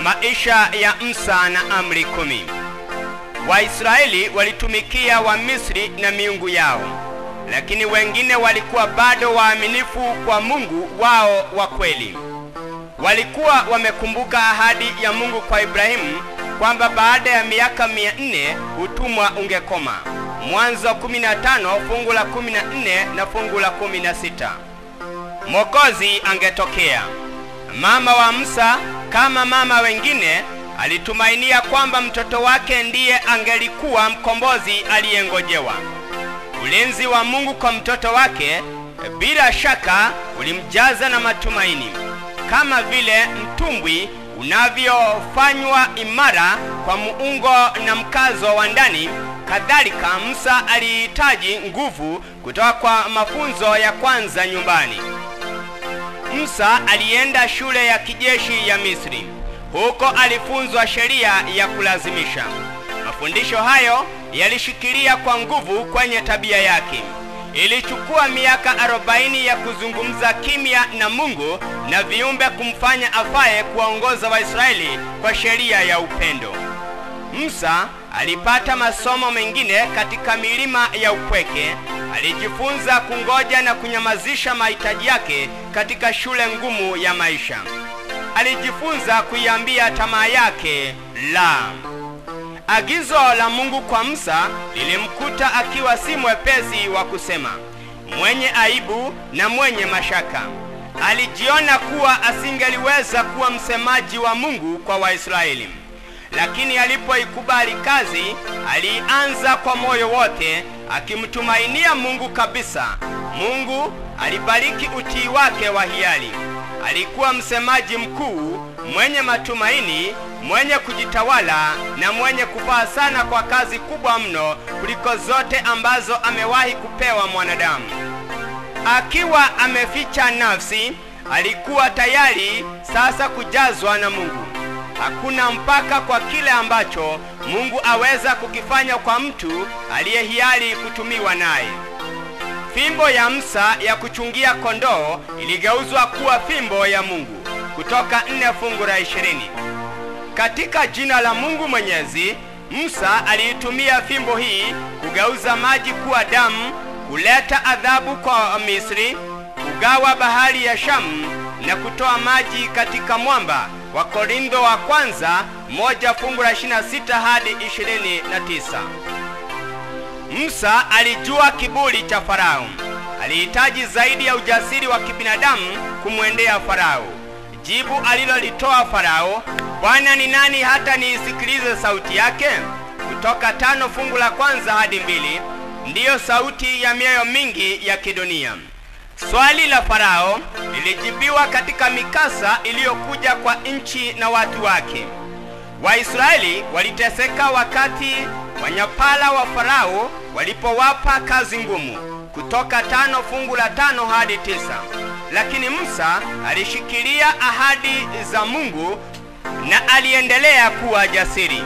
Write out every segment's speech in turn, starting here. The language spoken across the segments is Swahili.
maisha ya Musa na amri kumi. Waisraeli walitumikia Wamisri na miungu yao, lakini wengine walikuwa bado waaminifu kwa Mungu wao wa kweli. Walikuwa wamekumbuka ahadi ya Mungu kwa Ibrahimu kwamba baada ya miaka mia nne utumwa ungekoma. Mwanzo 15 fungu la 14 na fungu la 16. Mwokozi angetokea. Mama wa Musa kama mama wengine alitumainia kwamba mtoto wake ndiye angelikuwa mkombozi aliyengojewa. Ulinzi wa Mungu kwa mtoto wake bila shaka ulimjaza na matumaini, kama vile mtumbwi unavyofanywa imara kwa muungo na mkazo wa ndani. Kadhalika, Musa alihitaji nguvu kutoka kwa mafunzo ya kwanza nyumbani. Musa alienda shule ya kijeshi ya Misri. Huko alifunzwa sheria ya kulazimisha. Mafundisho hayo yalishikilia kwa nguvu kwenye tabia yake. Ilichukua miaka arobaini ya kuzungumza kimya na Mungu na viumbe kumfanya afaye kuwaongoza Waisraeli kwa sheria ya upendo. Musa alipata masomo mengine katika milima ya upweke. Alijifunza kungoja na kunyamazisha mahitaji yake katika shule ngumu ya maisha. Alijifunza kuiambia tamaa yake la. Agizo la Mungu kwa Musa lilimkuta akiwa si mwepesi wa kusema, mwenye aibu na mwenye mashaka. Alijiona kuwa asingeliweza kuwa msemaji wa Mungu kwa Waisraeli, lakini alipoikubali kazi, alianza kwa moyo wote, akimtumainia Mungu kabisa. Mungu alibariki utii wake wa hiari. Alikuwa msemaji mkuu mwenye matumaini, mwenye kujitawala na mwenye kufaa sana kwa kazi kubwa mno kuliko zote ambazo amewahi kupewa mwanadamu. Akiwa ameficha nafsi, alikuwa tayari sasa kujazwa na Mungu. Hakuna mpaka kwa kile ambacho Mungu aweza kukifanya kwa mtu aliyehiari kutumiwa naye. Fimbo ya Musa ya kuchungia kondoo iligeuzwa kuwa fimbo ya Mungu. Kutoka nne fungu la ishirini. Katika jina la Mungu Mwenyezi, Musa aliitumia fimbo hii kugeuza maji kuwa damu, kuleta adhabu kwa Misri, kugawa bahari ya Shamu na kutoa maji katika mwamba. Wa Korintho wa kwanza moja fungu la 26 hadi 29. Musa alijua kiburi cha Farao. Alihitaji zaidi ya ujasiri wa kibinadamu kumwendea Farao. Jibu alilolitoa Farao, Bwana ni nani hata niisikilize sauti yake? Kutoka tano fungu la kwanza hadi mbili. Ndiyo sauti ya mioyo mingi ya kidunia. Swali la Farao lilijibiwa katika mikasa iliyokuja kwa nchi na watu wake. Waisraeli waliteseka wakati wanyapala wa Farao walipowapa kazi ngumu. Kutoka tano fungu la tano hadi tisa. Lakini Musa alishikilia ahadi za Mungu na aliendelea kuwa jasiri.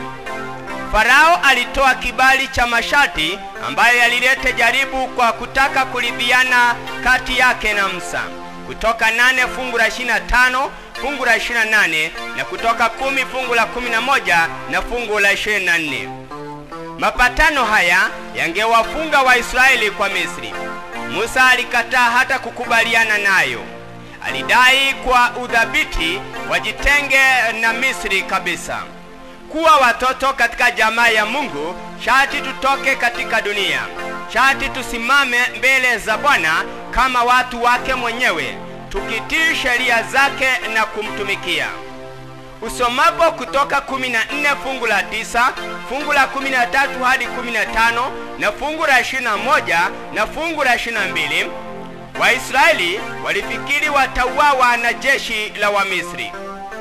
Farao alitoa kibali cha masharti ambayo yalilete jaribu kwa kutaka kuridhiana kati yake na Musa. Kutoka nane fungu la 25 fungu la 28 na kutoka kumi fungu la 11 na fungu la 24. Mapatano haya yangewafunga Waisraeli kwa Misri. Musa alikataa hata kukubaliana nayo. Alidai kwa udhabiti wajitenge na Misri kabisa. Kuwa watoto katika jamaa ya Mungu, shati tutoke katika dunia. Shati tusimame mbele za Bwana kama watu wake mwenyewe, tukitii sheria zake na kumtumikia. Usomapo Kutoka 14 fungu la 9, fungu la 13 hadi 15 na fungu la 21 na fungu la 22, Waisraeli walifikiri watauawa na jeshi la Wamisri.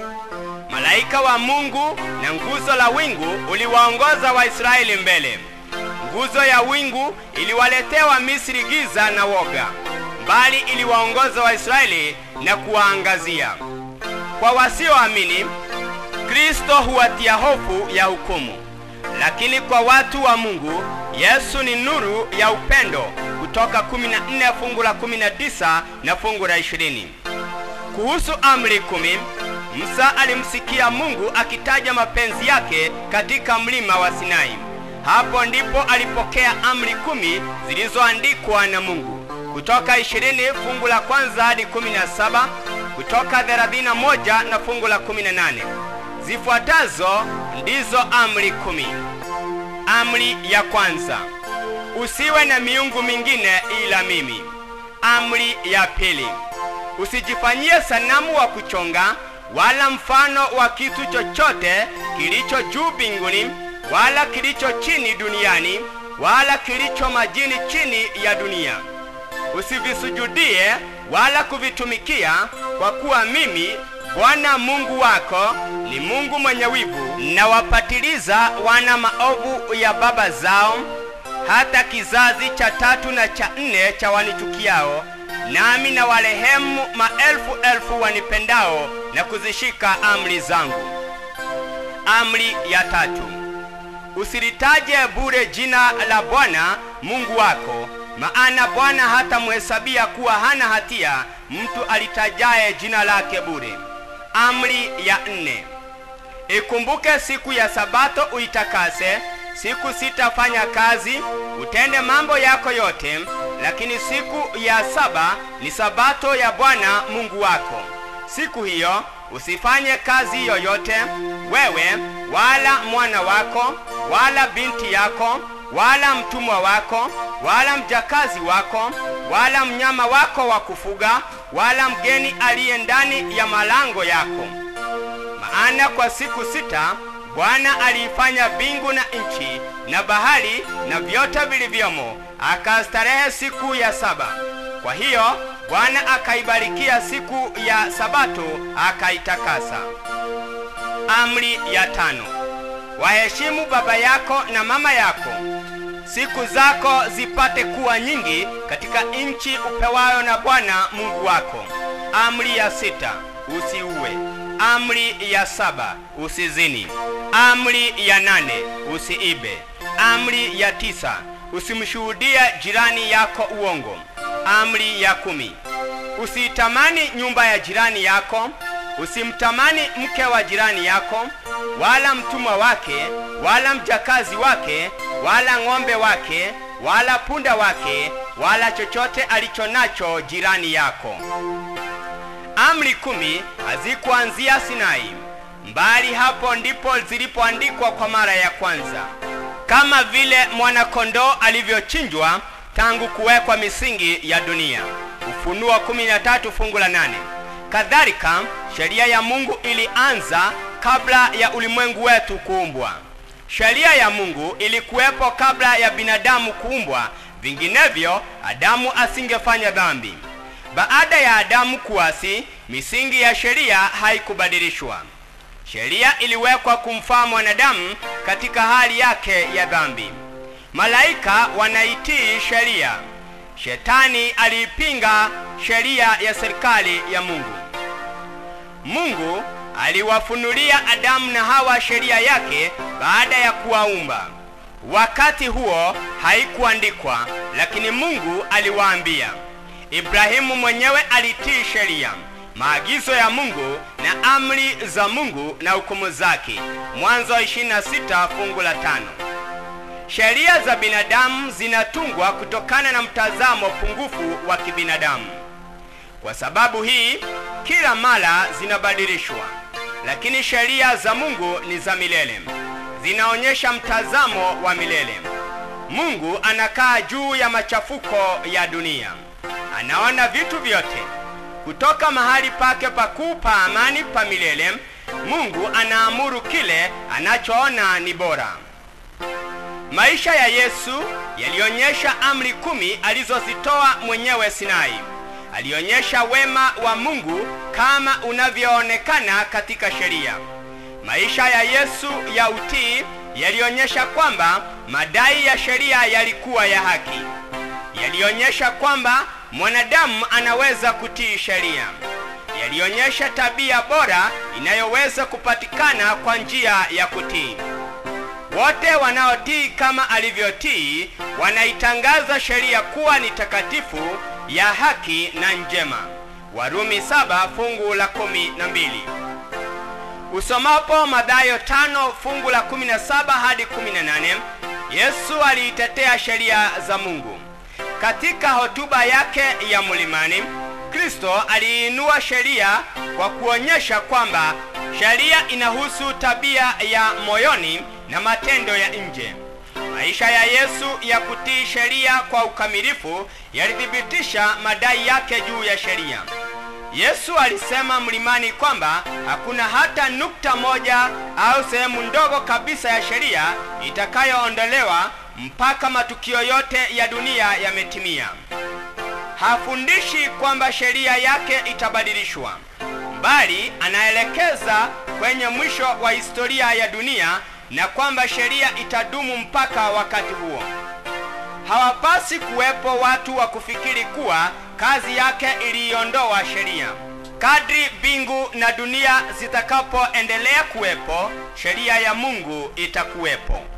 Malaika wa Mungu na nguzo la wingu uliwaongoza Waisraeli mbele. Nguzo ya wingu iliwaletea Wamisri giza na woga, bali iliwaongoza Waisraeli na kuwaangazia. Kwa wasioamini, Kristo huwatia hofu ya hukumu, lakini kwa watu wa Mungu, Yesu ni nuru ya upendo. Kutoka 14 fungu la 19 na fungu la 20. Kuhusu amri kumi, Musa alimsikia Mungu akitaja mapenzi yake katika mlima wa Sinai. Hapo ndipo alipokea amri kumi zilizoandikwa na Mungu. Kutoka ishirini fungu la kwanza hadi kumi na saba Kutoka thelathini na moja na fungu la kumi na nane Zifuatazo ndizo amri kumi. Amri ya kwanza, usiwe na miungu mingine ila mimi. Amri ya pili, usijifanyie sanamu wa kuchonga wala mfano wa kitu chochote kilicho juu mbinguni wala kilicho chini duniani wala kilicho majini chini ya dunia. Usivisujudie wala kuvitumikia, kwa kuwa mimi Bwana Mungu wako ni Mungu mwenye wivu, nawapatiliza wana maovu ya baba zao hata kizazi cha tatu na cha nne cha wanichukiao, nami na warehemu maelfu elfu wanipendao na kuzishika amri zangu. Amri ya tatu, usilitaje bure jina la Bwana Mungu wako, maana Bwana hatamhesabia kuwa hana hatia mtu alitajaye jina lake bure. Amri ya nne, ikumbuke siku ya Sabato uitakase. Siku sita fanya kazi, utende mambo yako yote, lakini siku ya saba ni Sabato ya Bwana Mungu wako. Siku hiyo usifanye kazi yoyote, wewe wala mwana wako wala binti yako wala mtumwa wako wala mjakazi wako wala mnyama wako wa kufuga wala mgeni aliye ndani ya malango yako. Maana kwa siku sita Bwana aliifanya mbingu na nchi na bahari na vyote vilivyomo, akastarehe siku ya saba. Kwa hiyo Bwana akaibarikia siku ya Sabato akaitakasa. Amri ya tano, waheshimu baba yako na mama yako, siku zako zipate kuwa nyingi katika nchi upewayo na Bwana Mungu wako. Amri ya sita, usiue. Amri ya saba, usizini. Amri ya nane, usiibe. Amri ya tisa, usimshuhudie jirani yako uongo. Amri ya kumi, usiitamani nyumba ya jirani yako. Usimtamani mke wa jirani yako, wala mtumwa wake, wala mjakazi wake, wala ng'ombe wake, wala punda wake, wala chochote alicho nacho jirani yako. Amri kumi hazikuanzia Sinai, mbali hapo ndipo zilipoandikwa kwa mara ya kwanza, kama vile mwana-kondoo alivyochinjwa tangu kuwekwa misingi ya dunia. Ufunuo 13 fungu la nane. Kadhalika sheria ya Mungu ilianza kabla ya ulimwengu wetu kuumbwa. Sheria ya Mungu ilikuwepo kabla ya binadamu kuumbwa, vinginevyo Adamu asingefanya dhambi. Baada ya Adamu kuasi, misingi ya sheria haikubadilishwa. Sheria iliwekwa kumfaa mwanadamu katika hali yake ya dhambi. Malaika wanaitii sheria. Shetani aliipinga sheria ya serikali ya Mungu. Mungu aliwafunulia Adamu na Hawa sheria yake baada ya kuwaumba. Wakati huo haikuandikwa, lakini Mungu aliwaambia. Ibrahimu mwenyewe alitii sheria, maagizo ya Mungu na amri za Mungu na hukumu zake. Mwanzo 26 fungu la tano. Sheria za binadamu zinatungwa kutokana na mtazamo pungufu wa kibinadamu. Kwa sababu hii, kila mara zinabadilishwa, lakini sheria za Mungu ni za milele, zinaonyesha mtazamo wa milele. Mungu anakaa juu ya machafuko ya dunia, anaona vitu vyote kutoka mahali pake pakuu pa amani pa milele. Mungu anaamuru kile anachoona ni bora. Maisha ya Yesu yalionyesha amri kumi alizozitoa mwenyewe Sinai. Alionyesha wema wa Mungu kama unavyoonekana katika sheria. Maisha ya Yesu ya utii yalionyesha kwamba madai ya sheria yalikuwa ya haki. Yalionyesha kwamba mwanadamu anaweza kutii sheria. Yalionyesha tabia bora inayoweza kupatikana kwa njia ya kutii. Wote wanaotii kama alivyotii wanaitangaza sheria kuwa ni takatifu, ya haki na njema. Warumi saba fungu la kumi na mbili. Usomapo Mathayo tano fungu la 17 hadi 18, Yesu aliitetea sheria za Mungu. Katika hotuba yake ya mlimani, Kristo aliinua sheria kwa kuonyesha kwamba sheria inahusu tabia ya moyoni na matendo ya nje. Maisha ya Yesu ya kutii sheria kwa ukamilifu yalithibitisha madai yake juu ya sheria. Yesu alisema mlimani kwamba hakuna hata nukta moja au sehemu ndogo kabisa ya sheria itakayoondolewa mpaka matukio yote ya dunia yametimia. Hafundishi kwamba sheria yake itabadilishwa, bali anaelekeza kwenye mwisho wa historia ya dunia na kwamba sheria itadumu mpaka wakati huo. Hawapasi kuwepo watu wa kufikiri kuwa kazi yake iliiondoa sheria. Kadri mbingu na dunia zitakapoendelea kuwepo, sheria ya Mungu itakuwepo.